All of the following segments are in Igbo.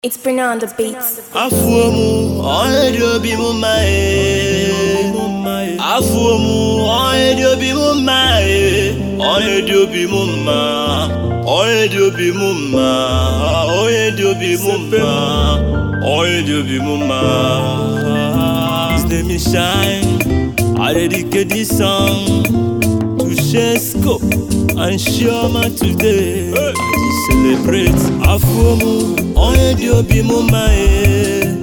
It's Bruno on the beats. Afuo mu, onye dị obi m mma ee. Afuo mu, onye dị obi m mma ee. Onye dị obi m mma. Onye dị obi m mma. Onye dị obi m mma. Onye dị obi m mma. His name is Shine. I dedicate this song to Shesko and Shioma today. To celebrate Afuo mu, onye dị obi m mma ee.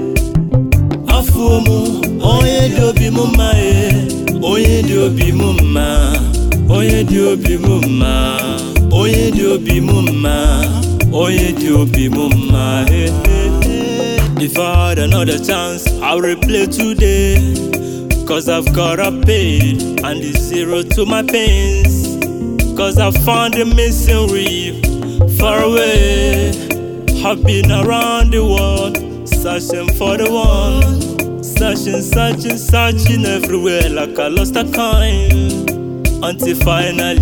Afuo mu, onye dị obi m mma ee. Onye dị obi m mma. Onye dị obi m mma. Onye dị obi m mma. Onye dị obi m mma. eh, eh, eh. If I had another chance, I would replay today. Cause I've got a paid and it's zero to my pains. Cause I found the missing reef far away. I've been around the world searching for the one. Searching, searching, searching everywhere like I lost a coin. Until finally,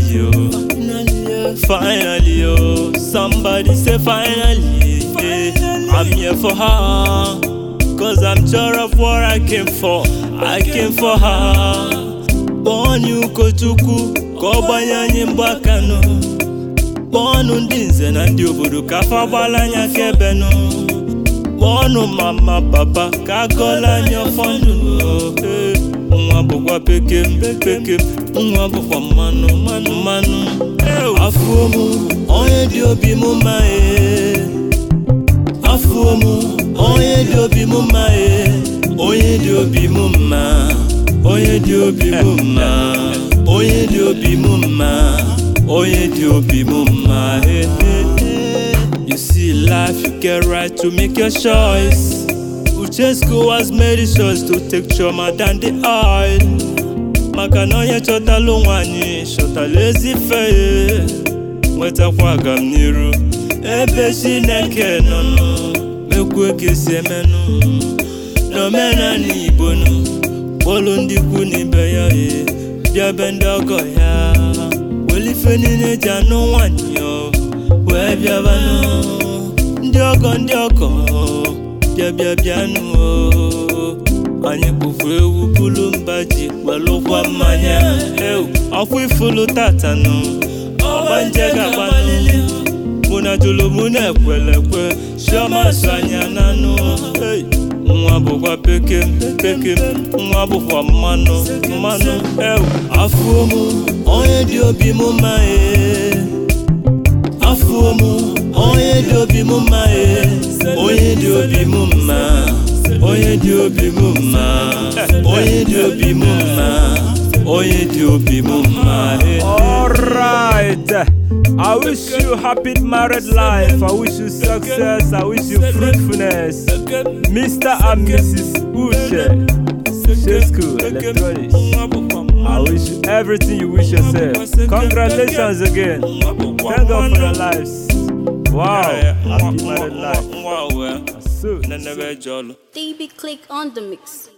oh, finally, oh, somebody say finally, yeah, I'm here for her. Cause I'm sure of what I came for. I came for her. Kpọọnụ ụkọchukwu ka ọ gbanye anyị mgbaka nụ. Kpọọnụ ndị nze na ndị obodo ka afa gbala anyị akaebe nụ. Kpọọnụ mama papa ka agọla anyị ọfọ ndụ nụ. Eh, Nwa bụkwa pekem pekem, nwa bụkwa mmanụ mmanụ mmanụ. Afuo mụ, onye dị obi m mma ee. Afuo mụ, onye dị obi m mma ee. Onye dị obi m mma. Onye dị obi m mma. Onye dị obi m mma. Onye dị obi m mma. eh, eh, eh. You see life, you get right to make your choice. Uchesco has made his choice to take Choma than the oil. Maka na onye chọtala onwe anyị chọtala ezi ife ya. nwetakwa agamniru ebe chineke nọ nụ mekwu ka esi emenụ n'omenala igbo nụ kpọlụ ndị ikwu na ibe ya e bịa be ndị ọgọ ya welife niile ji anụ nwanyị o wee bịabanụ ndị ọgọ ndị ọgọ bịa bịa bịanụ o anyị kpụfu ewu bulu mba ji kpelụkwa mmanya ewu ọkwa ifulu tatanụ ọgbanje ga-agbanụ mụ na jụlụ mụ na-ekwelekwe chioma so anya n'anụ Hey! nwa bụkwa pekem pekem nwa bụkwa mmanụ mmanụ ewu afuo mụ onye dị obi m mma ee afuo mụ onye dị obi m mma ee onye dị obi m mma onye dị obi m mma onye dị obi m mma onye dị obi m mma ee Alright. I wish you happy married life. I wish you success. I wish you fruitfulness. Mr. and Mrs. Uche. Shesku Electronics. I wish you everything you wish yourself. Congratulations again. Thank God for your lives. Wow. Happy married life. Nwa wee, So. nenebe jọlụ. DB click on the mix.